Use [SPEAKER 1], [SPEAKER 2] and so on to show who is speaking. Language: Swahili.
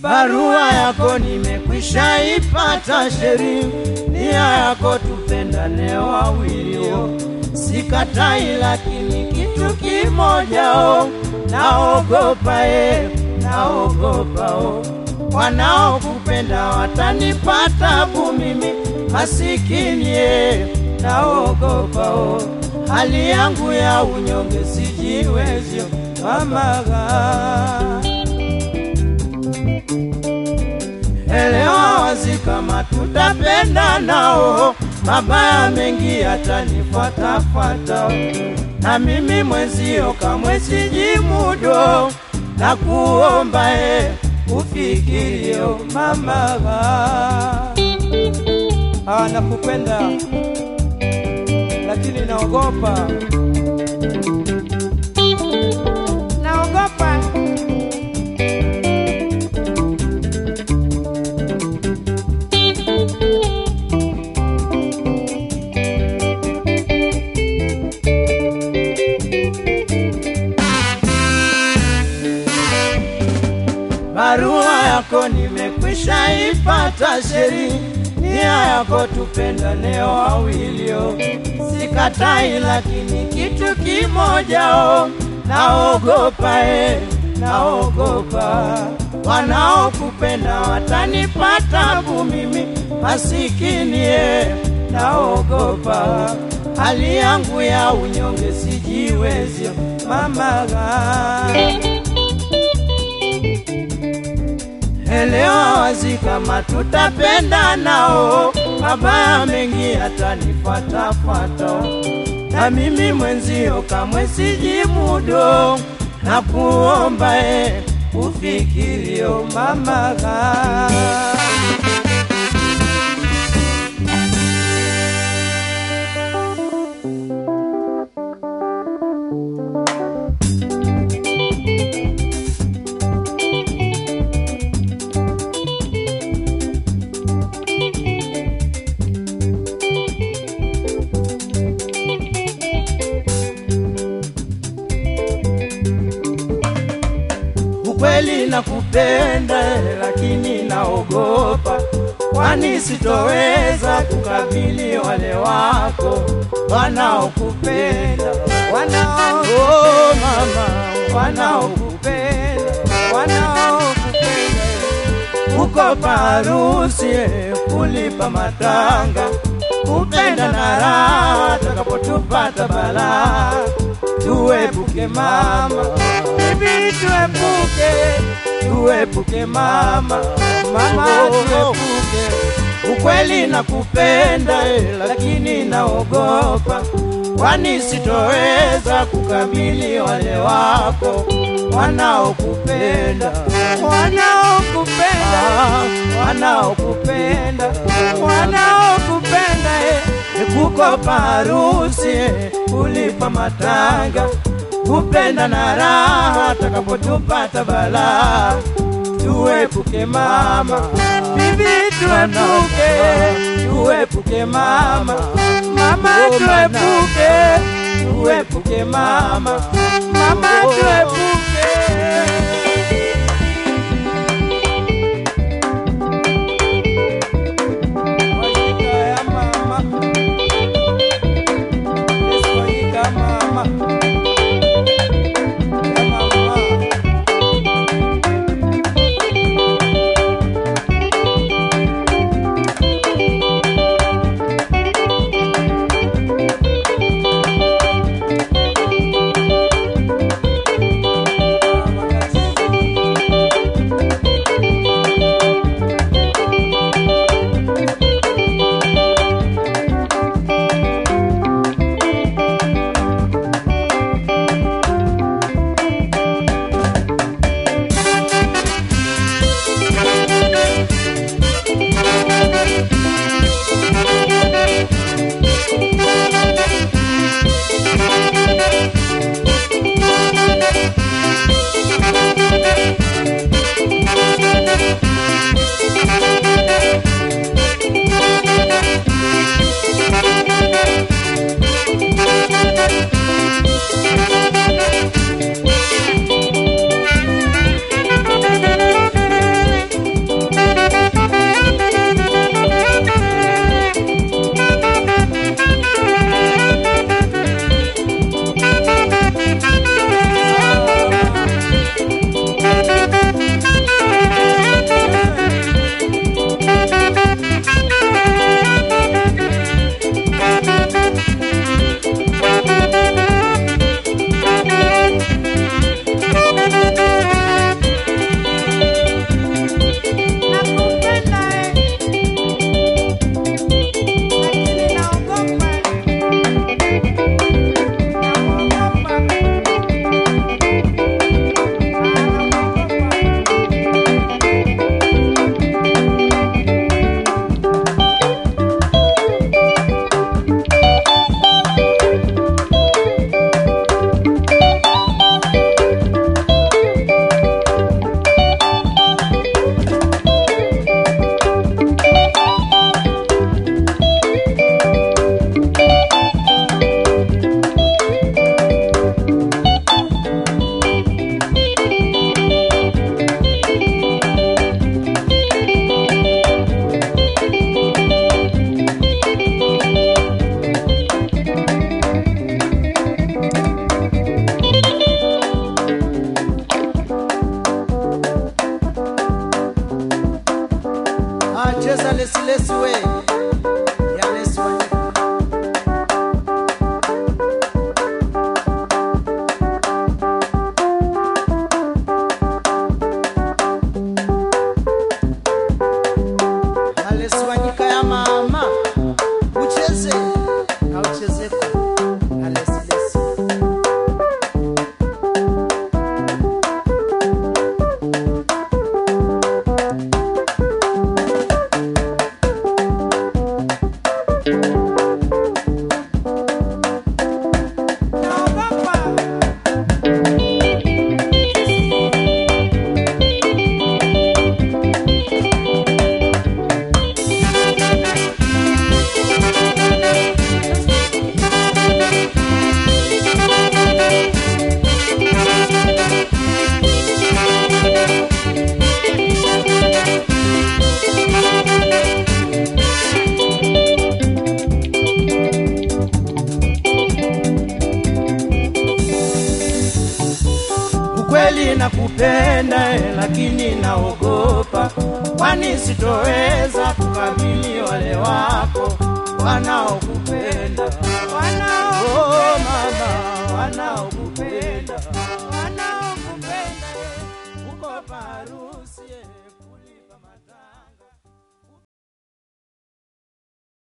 [SPEAKER 1] barua yako nimekwisha ipata sheri, nia yako tupendane wawilio, sikatai, lakini kitu kimoja o, naogopa e, naogopa o, wanaokupenda watanipa tabu mimi masikini e, naogopa o, hali yangu ya unyonge sijiwezyo mamaga elewa wazi kama tutapenda nao, mabaya mengi yatanifuatafuata, na mimi mwenzio kamwe sijimudo, na kuomba e ufikirio mamaga.
[SPEAKER 2] Ah, nakupenda lakini naogopa,
[SPEAKER 1] Naogopa barua yako nimekwisha ipata sheri, nia yako tupendane wawilio, sikatai, lakini kitu kimoja o, naogopa e, naogopa wanaokupenda watanipa tabu mimi masikini e, naogopa hali yangu ya unyonge sijiwezyo mamaga elewa wazi kama tutapenda nao, mabaya mengi yatanifuatafuata, na mimi mwenzio kamwe sijimudo, na kuomba e ufikirio mamaga. Ukweli nakupenda, lakini naogopa, kwani sitoweza kukabili wale wako wanaokupenda, wanao oh, mama, wanaokupenda, wanaokupenda uko parusi kulipa matanga, kupenda na raha takapotupata balaa, tuepuke mama, bibi tuepuke, tuepuke mama, mama tuepuke. Ukweli nakupenda eh, lakini naogopa, kwani sitoweza kukabili wale wako wanaokupenda, wanaokupenda, wanaokupenda, wanaokupenda eh, nikukopa harusi eh, kulipa matanga, kupenda na raha takapotupata balaa, tuepuke mama, bibi tuepuke, tuepuke mama, mama tuepuke, tuepuke mama, mama tuepuke.
[SPEAKER 2] wajika ya mama, Yesu wajika mama, ya mama.
[SPEAKER 1] cheza lesilesi we ya lesi Wanyika. Ya lesi Wanyika ya mama ucheze auchezeko ya lesi lesi
[SPEAKER 2] Naogopa.
[SPEAKER 1] ukweli nakupenda eh, lakini naogopa, kwani sitoweza kukabili wale wako wanaokupenda
[SPEAKER 2] Wanao
[SPEAKER 1] oh, mama wanaokupenda